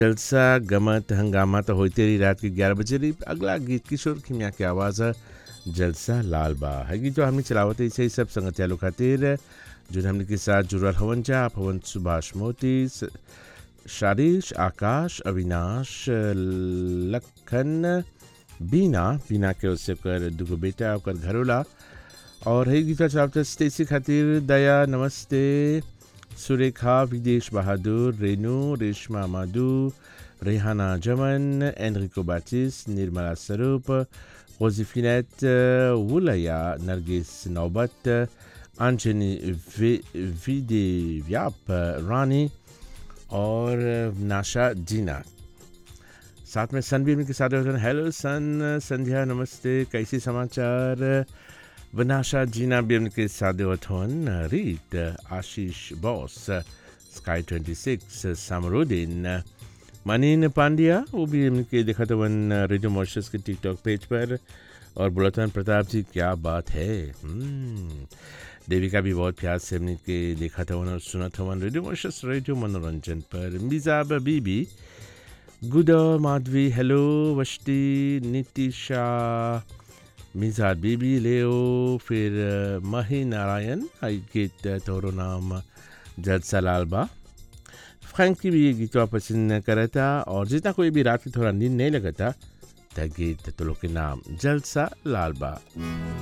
जलसा गमत हंगामा तो होते रही रात के ग्यारह बजे रही अगला गीत किशोर खिमिया की आवाज़ है जलसा लाल बा है गीत जो हमने चलावत ऐसे ही सब संगत यालो खातिर जो हमने के साथ जुड़ल हवन जा आप हवन सुभाष मोती स- शारीश आकाश अविनाश लखन बीना बीना के उससे कर दुगो बेटा ओकर घरोला और है गीता चलावत स्टेसी खातिर दया नमस्ते सुरेखा विदेश बहादुर रेनू रेशमा माधु रेहाना जमन एनरिको बाटिस निर्मला स्वरूप रोजिफिनेट वुलया नरगिस नौबत अंजनी विदे व्याप रानी और नाशा जीना साथ में सन भी उनके साथ होते हैं हेलो सन संध्या नमस्ते कैसे समाचार वनाशा जीना भी उनके साथ होते हैं रीत Ashish boss sky twenty six समरुद्दीन मनीन पांड्या वो भी उनके देखा था वन रेडियो मॉर्शस के टिकटॉक पेज पर और बुलतन प्रताप जी क्या बात है हम्म, देविका भी बहुत प्यार से हमने के देखा था वन और सुना था वन रेडियो मॉर्शस रेडियो मनोरंजन पर मिजाब बीबी गुड माधवी हेलो वष्टी नितिशा मिजाद बीबी लेओ फिर अ, मही नारायण आई गीत अ, तोरो नाम जलसा लाल बा फ्रैंक की भी ये गीतवा पसंद करा था और जितना कोई भी रात की थोड़ा नींद नहीं लगा था त गीत तो लोग के नाम जलसा लाल बा